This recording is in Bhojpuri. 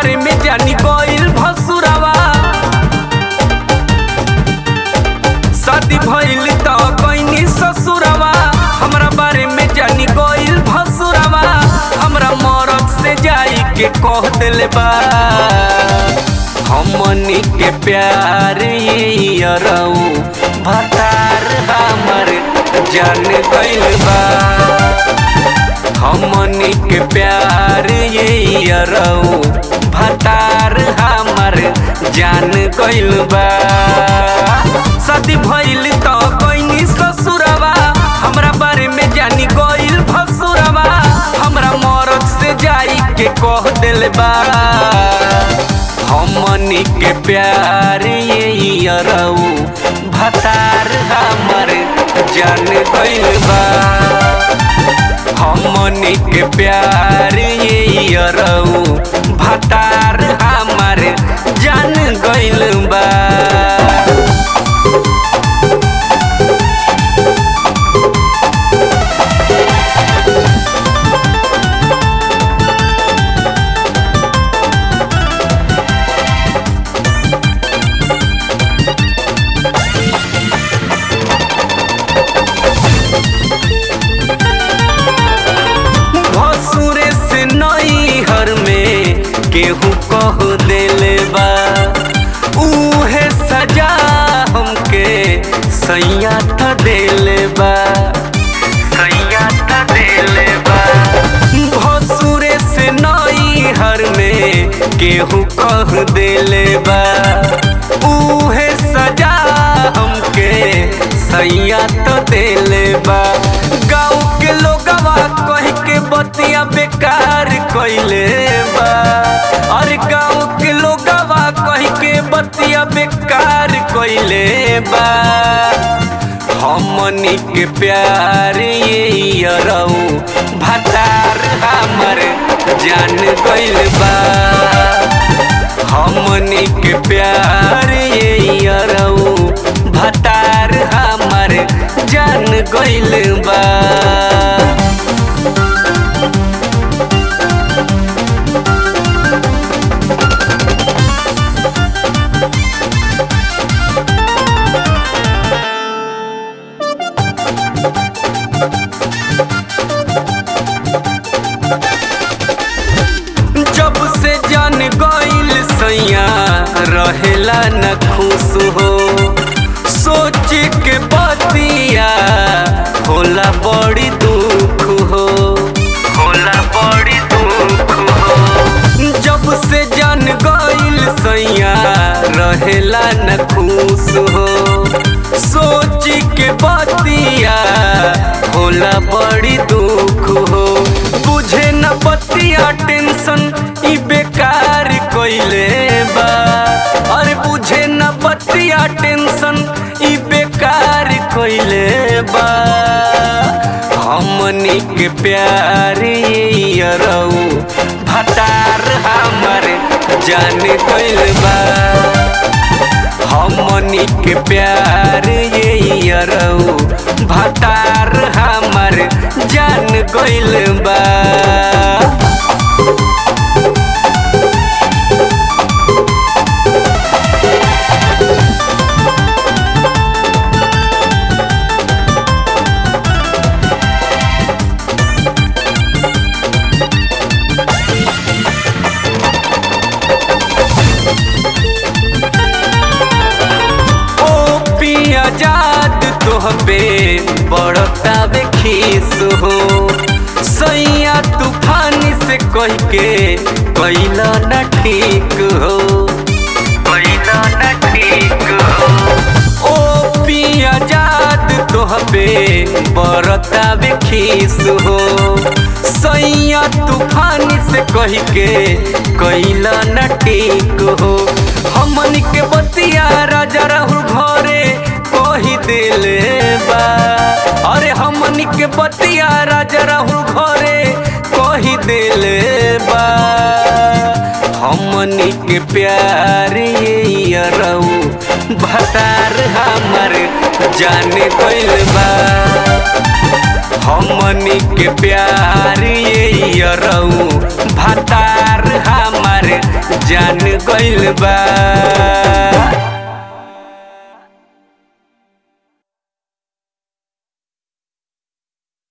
बारे में जानी गइल भसुरवा शादी भइल त कइनी ससुरवा हमरा बारे में जानी गइल भसुरवा हमरा मरद से जाई के कह देले बा हमनी के प्यार यरऊ भतार हमर जान गइल बा हमनी के प्यार यरऊ भतार हमर जान गइल बा शादी भइल त कइनी ससुरवा हमरा बारे में जानी गइल भसुरवा हमरा मरद से जाई के कह देले बा हमनी के प्यार यरऊ भतार हमर जान गइल बा हमनी के प्यार यरऊ भतार हमर जान गइल बा भसुरे से नई हर में केहू कह देले बा उहे सजा हमके सैया त देले बा सैया त देले बा भसुरे से नई हर में केहू कह देले बा उहे सजा हमके सैया त देले बा गाँव के लोगवा कह के बतिया बेकार कइले बा अरे गाँव के लोगवा कह के बतिया बेकार कइले बा हमनी के प्यार यरऊ भतार हमर जान गइल बा हमनी के प्यार यरऊ भतार हमर जान गइल बा जब से जान गइल सैया रहेला न खुश हो सोच के बतिया होला बड़ी दुख हो होला बड़ी दुख हो जब से जान गइल सैया रहेला न खुश हो सोच के बतिया होला बड़ी दुख हो बुझे न बतिया टेंशन ई बेकार कइले बा अरे बुझे न बतिया टेंशन ई बेकार कइले बा हमनी के प्यार यरऊ भतार हमर जान गइल बा हमनी के प्यार यरऊ भतार हमर जान गइल बा ओ पिया जाद तोहबे बड़तावे खीस हो सैया तूफान से कह के कैला न ठीक हो कैला न ठीक हो ओ पिया जाद तोहबे बड़तावे खीस हो सैया तूफान से कह के कैला न ठीक हो हमन के बतिया राजा राहुल घरे कही देले बा अरे हमन के बतिया राजा राहुल घरे कही देले बा हमनी के प्यार यरऊ भतार हमर जाने गइल बा हमनी के प्यार यरऊ भतार हमर गइल बा